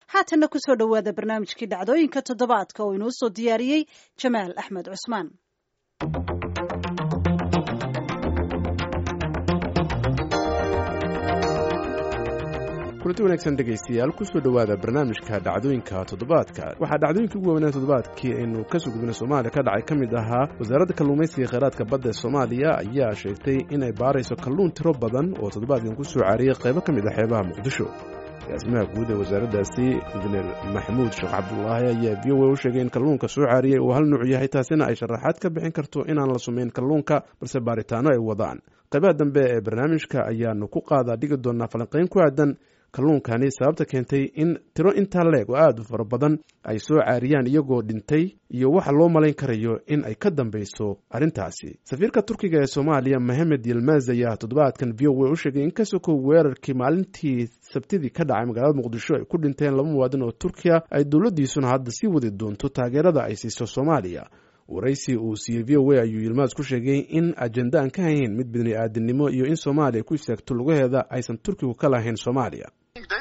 haatanna kusoo dhowaada barnaamijkii dhacdooyinka toddobaadka oo inoo soo diyaariyey jamaal axmed cusmaan kulanti wanaagsan dhegaystayaal kusoo dhowaada barnaamijka dhacdooyinka toddobaadka waxaa dhacdooyinkii ugu waaweynaa toddobaadkii aynu ka soo gudbinay soomaaliya ka dhacay ka mid ahaa wasaaradda kalluumaysiga kheyraadka badda ee soomaaliya ayaa sheegtay inay baarayso kalluun tiro badan oo toddobaadkan ku soo caariyey qaybo ka mid ah xeebaha muqdisho agaasimaha guud ee wasaaraddaasi injineer maxamuud sheekh cabdulaahi ayaa v o a u sheegay in kalluunka soo caariyey uu hal nuuc yahay taasina ay sharaxaad ka bixin karto inaan la sumayn kalluunka balse baaritaano ay wadaan qaybaha dambe ee barnaamijka ayaanu ku qaadaa dhigi doonaa falanqayn ku aadan kalluunkani sababta keentay in tiro intaa leeg oo aada u fara badan ay soo caariyaan iyagoo dhintay iyo waxa loo malayn karayo in ay ka dambeyso arrintaasi safiirka turkiga ee soomaaliya mohamed yilmaz ayaa toddobaadkan v o a u sheegay in ka sokow weerarkii maalintii sabtidii ka dhacay magaalada muqdisho ay ku dhinteen laba muwaadin oo turkiya ay dowladdiisuna hadda sii wadi doonto taageerada ay siiso soomaaliya waraysi uu siiyey v o a ayuu yilmaas ku sheegay in ajenda aan ka hayn mid bini aadinimo iyo in soomaaliya ku istaagto lugaheeda aysan turkigu ka lahayn soomaaliya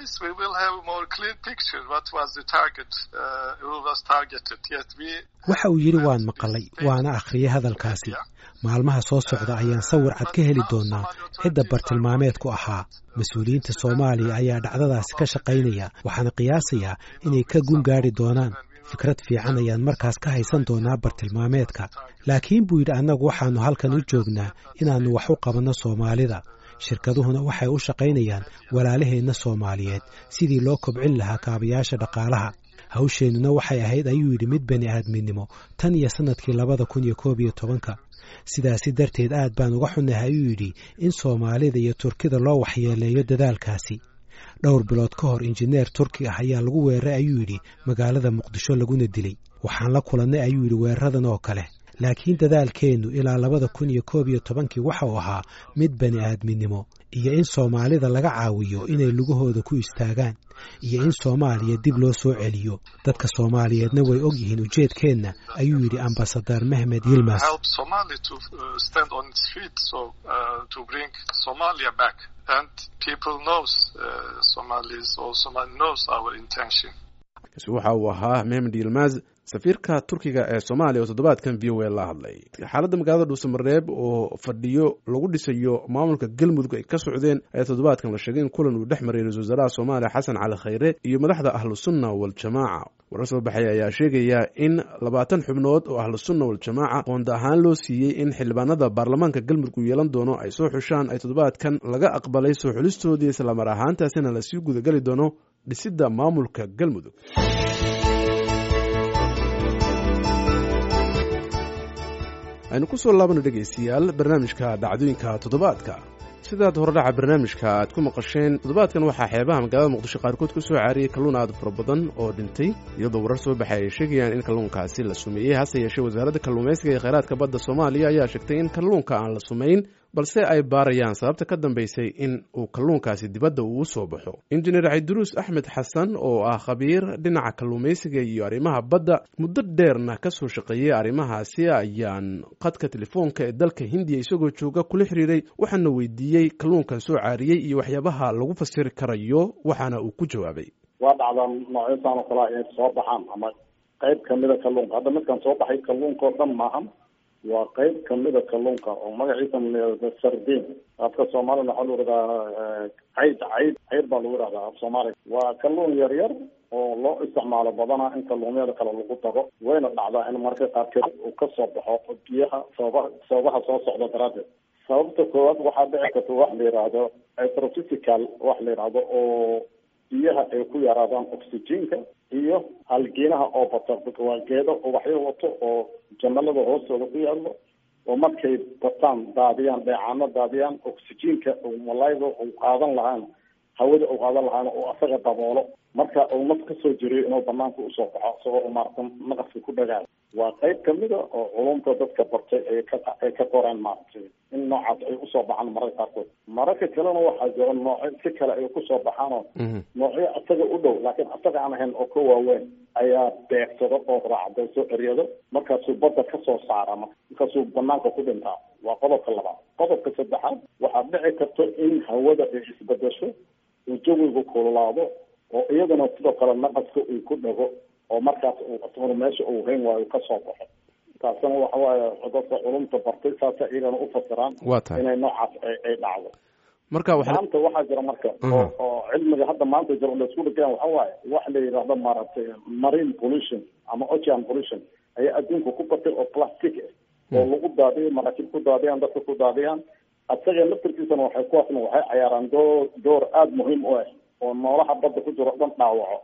waxa uu yidhi waan maqalay waana akhriyay hadalkaasi maalmaha soo socda ayaan sawir cad ka heli doonaa cidda bartilmaameedku ahaa mas-uuliyiinta soomaaliya ayaa dhacdadaasi ka shaqaynaya waxaana qiyaasayaa inay ka gun gaadhi doonaan fikrad fiican ayaan markaas ka haysan doonaa bartilmaameedka laakiin buu yidhi annagu waxaannu halkan u joognaa inaannu wax u qabanno soomaalida shirkaduhuna waxay u shaqaynayaan walaalaheenna soomaaliyeed sidii loo kobcin lahaa kaabayaasha dhaqaalaha hawsheennuna waxay ahayd ayuu yidhi mid bani aadminimo tan iyo sannadkii labada kun iyo koob iyo tobanka sidaasi darteed aad baan uga xunnahay ayuu yidhi in soomaalida iyo turkida loo waxyeeleeyo dadaalkaasi dhowr bilood ka hor injineer turki ah ayaa lagu weeraray ayuu yidhi magaalada muqdisho laguna dilay waxaan la kulannay ayuu yidhi weeraradan oo kale laakiin dadaalkeennu ilaa labada kun iyo koob iyo tobankii waxa uu ahaa mid bani aadminimo iyo in soomaalida laga caawiyo inay lugahooda ku istaagaan iyo in soomaaliya dib loo soo celiyo dadka soomaaliyeedna way og yihiin ujeedkeenna ayuu yidhi ambasadar mehmed yilmas waxa uu ahaa mehmed yilmaz safiirka turkiga ee soomaaliya oo toddobaadkan v o a la hadlay xaaladda magaalada dhuusamareeb oo fadhiyo lagu dhisayo maamulka galmudug ay ka socdeen ayaa toddobaadkan la sheegay in kulan uu dhex maray ra-isul wasaaraha soomaaliya xasan cali khayre iyo madaxda ahlusunna waljamaaca warar soo baxay ayaa sheegaya in labaatan xubnood oo ahlusunna waljamaaca qoonda ahaan loo siiyey in xildhibaanada baarlamaanka galmudug uu yeelan doono ay soo xushaan ay toddobaadkan laga aqbalay soo xulistoodii islamar ahaantaasina lasii gudageli doono dhisidda maamulka galmudug aynu ku soo laabano dhegaystayaal barnaamijka dhacdooyinka toddobaadka sidaad horedhaca barnaamijka aad ku maqasheen toddobaadkan waxaa xeebaha magaalada muqdisho qaarkood ku soo caariyey kalluun aad fara badan oo dhintay iyadoo warar soo baxay ay sheegayaan in kalluunkaasi la sumeeyey hase yeeshee wasaaradda kalluumaysiga ee kheyraadka badda soomaaliya ayaa sheegtay in kalluunka aan la sumayn balse ay baarayaan sababta ka dambaysay in uu kalluunkaasi dibadda uu u soo baxo injineer cabdiruus axmed xasan oo ah khabiir dhinaca kalluumaysiga iyo arrimaha badda muddo dheerna ka soo shaqeeyey arrimahaasi ayaan qadka telefoonka ee dalka hindiya isagoo jooga kula xiriiray waxaana weydiiyey kalluunkan soo caariyey iyo waxyaabaha lagu fasiri karayo waxaana uu ku jawaabay waa dhacdaa noocyadan oo kalea inay soo baxaan ama qayb kamida kalluunka hadda midkan soo baxay kalluunka oo dhan maahan waa qayb kamida kalluunka oo magaciisa la sardin afka soomaalina waxaa lagu ihahdaa cayd cayd cayd baa lagu ihahdaa af soomaaliga waa kalluun yar yar oo loo isticmaalo badanaa in kalluumyada kale lagu daro wayna dhacdaa in marka qaarkeed uu kasoo baxo biyaha sababaha sababaha soo socda daraaddeed sababta koowaad waxaa dhici karta wax la yidhaahdo astrophysical wax la yidhaahdo oo biyaha ay ku yaraadaan oxygenka iyo halgiinaha oo bata waa geedo ubaxyo wato oo jamalada hoostooda ku yaallo oo markay bataan daadiyaan dheecaano daadiyaan oxygenka malayga uu qaadan lahaan hawada uu qaadan lahaan oo asaga daboolo marka uu naf kasoo jiriyo inuu banaanka usoo baxo isagoo maaratan naqaska ku dhagaayo waa qayb kamida oo culumta dadka bartay ay ka ay ka qoreen maaragtay in noocaas ay usoo baxaan mararka qaarkood mararka kalena waxaa jira noocyo si kale ay kusoo baxaanoo noocyo asaga u dhow laakiin asaga aan ahayn oo ka waaweyn ayaa beegsado oo raacda soo eryado markaasuu badda kasoo saara markaasuu banaanka ku dhintaa waa qodobka labaad qodobka saddexaad waxaa dhici karto in hawada ay isbedesho uu jawigu kululaado oo iyaduna sidoo kale naqaska uu ku dhago oo markaas uu asaguna meesha uu hayn waayo kasoo baxo taasina waxa waaye dadka culumta bartay saasa iyagana u fasiraan waa tahay inay noocaas ay ay dhacdo marka waxa maanta waxaa jira marka Mhm. oo oo cilmiga hadda maanta jira oo laisku dhigaya waxa waaye wax la yidhaahdo maaragtay marine pollution ama ocean pollution ayaa adduunka ku batay oo plastic ah oo lagu daadiyo maraakiib ku daadiyaan dadka ku daadiyaan asaga laftarkiisana waxay kuwaasna waxay cayaaraan door door aada muhiim u ah oo noolaha badda ku jiro o dhan dhaawaco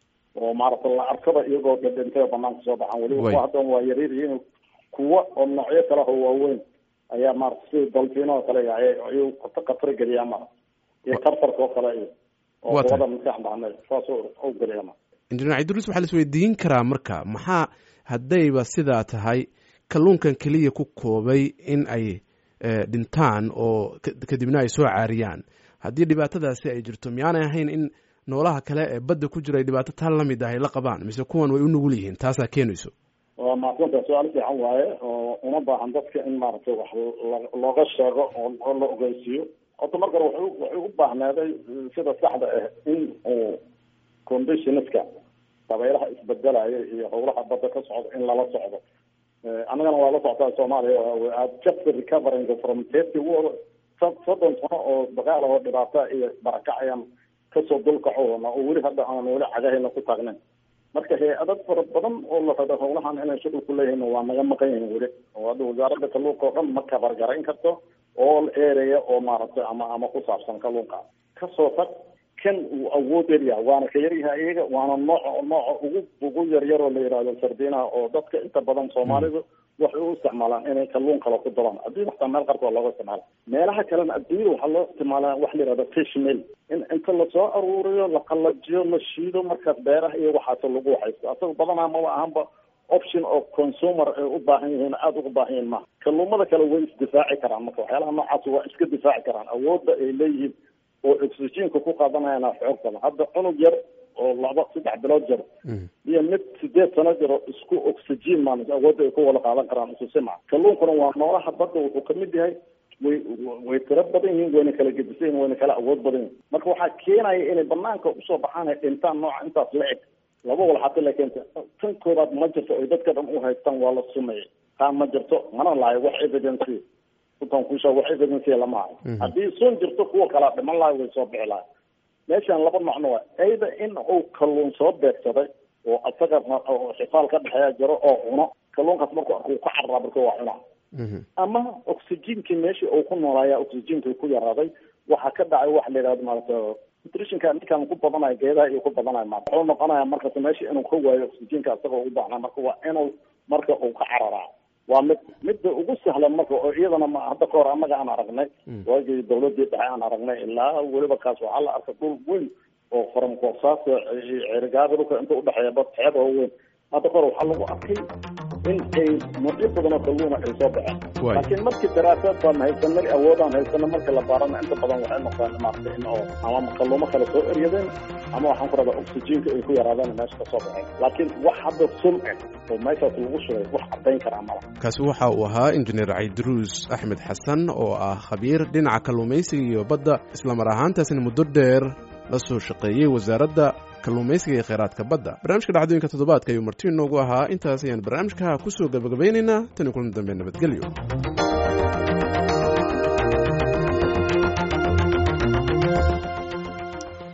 oo maaragtay la arkaba iyagoo dhadhintay oo banaanka soo baxaan weliba Way. kuwa haddan waa yaryar yihiin kuwa oo noocyo kale oo waaweyn ayaa maarata sida dolfiino oo kale ay- ayuu khatar geliyaa mara iyo tartarka oo kale iyo oo Waa tahay. kuwada maskax dhacnay saas u geliya mara injineer cabdiruus waxaa la isweydiin karaa marka maxaa haddayba sidaa tahay kalluunkan keliya ku koobay in ay eh, dhintaan oo ka- kadibna ay soo caariyaan haddii dhibaatadaasi ay jirto miyaanay ahayn in noolaha kale ee badda ku jira ay dhibaato taan la mid ah ay la qabaan mise kuwan way u nugul yihiin taasaa keenayso waa mahadsanta su-aal fiican waaye oo una baahan dadka in maaragtay wax lo- looga sheego oo oo la ogeysiiyo horta marka hore waxay u- waxay u baahneeday sida saxda ah in uu conditionska dabaylaha isbedelaya iyo howlaha badda ka socda in lala socdo Eh, annagana waa la socotaa soomaaliya we are just recovering from thirty war so- soddon sano oo dagaal oo dhibaata iyo barakac ayaan kasoo dulkacoona oo weli hadda aan weli cagahayna ku taagnayn marka hay-adad fara badan oo la rado howlahan inay shuqul ku leeyihiin waa naga maqan yihiin weli oo hadda wasaaradda kalluunka oo dhan ma kabargarayn karto all area oo maaragtay ama ama ku saabsan kalluunka kasoo tag kan uu awood yaryahay waana ka yaryahay iyaga waana nooca nooca ugu ugu yaryar oo la yidhaahdo sardinaha oo dadka inta badan soomaalidu waxay u isticmaalaan inay kalluun kale ku daraan adduun xataa meel qarka waa looga isticmaala meelaha kalena adduunyada waxaa loo isticmaalaa wax la yidhahdo fish mill in inta lasoo aruuriyo la qalajiyo la shiido markaas beeraha iyo waxaas lagu waxaysto asaga badanaa maba ahanba option oo consumer ay u baahan yihiin aada ugu baahan yihiin maha kalluumada kale way isdifaaci karaan marka waxyaalaha noocaas waa iska difaaci karaan awoodda ay leeyihiin oo oxygenka ku qaadanayana xoog badan hadda cunug yar oo laba saddex bilood jir iyo mid sideed sano jiro isku oxygen maan awoodda ay ku wada qaadan karaan isu simac kalluunkuna waa noolaha badda wuxuu kamid yahay way way tiro badan yihiin wayna kala gedisan yihin wayna kala awood badan yihin marka waxaa keenaya inay banaanka usoo baxaan ay dhintaan nooca intaas la eg laba walxato la keenta tan koobaad ma jirto ay dadka dhan u haystaan waa la sumeeyey taan ma jirto mana lahayo wax evidence utan kusha wax evidence lama hayo haddii sun jirto kuwa kalaa dhiman lahay way soo bixi lahay meeshan laba macno waa ayda in uu kalluun soo beegsaday oo asaga oo xifaal ka dhexeeya jiro oo cuno kalluunkaas markuu arko uu ka cararaa marka waa cunaa ama oxygenkii meeshii uu ku noolaaya oxygenkii ku yaraaday waxaa ka dhacay waxa la yidhahdo maarata nutritionka ninkan ku badanayo geedaha iyo ku badanayo maarata wuxuu noqonaya markas meeshii inuu ka waayo oxygenka asaga ugu baahnaa marka waa inuu marka uu ka cararaa waa mid midda ugu sahlan marka oo iyadana ma hadda ka hor annaga aan aragnay waagii dawladii dhexe aan aragnay ilaa weliba kaas waxaa la arkay dhul weyn oo faramkoosaas cerigaada dhulka inta udhexeeya bad xeeb oo weyn hadda ka hor waxaa lagu arkay in ay noocyo badan oo kalluuna ay soo baxeen laakiin markii daraasaad baan haysanay awoodaan haysana marka la baarana inta badan waxay noqdeen maarata in oo ama kalluumo kale soo eryadeen ama waxaan ku rabaa oxygenka ay ku yaraadeen meesha ka soo baxeen laakiin wax hadda sun eh oo meeshaas lagu shugay wax caddayn karaa mala kaasi waxa uu ahaa injineer caydiruus axmed xasan oo ah khabiir dhinaca kalluumaysiga iyo badda islamar ahaantaasina muddo dheer la soo shaqeeyey wasaaradda kalluumaysiga iyo kheyraadka badda barnaamijka dhacdooyinka toddobaadka ayuu marti inoogu ahaa intaas ayaan barnaamijka ku soo gabagabaynaynaa tan iyo kulan dambe nabadgelyo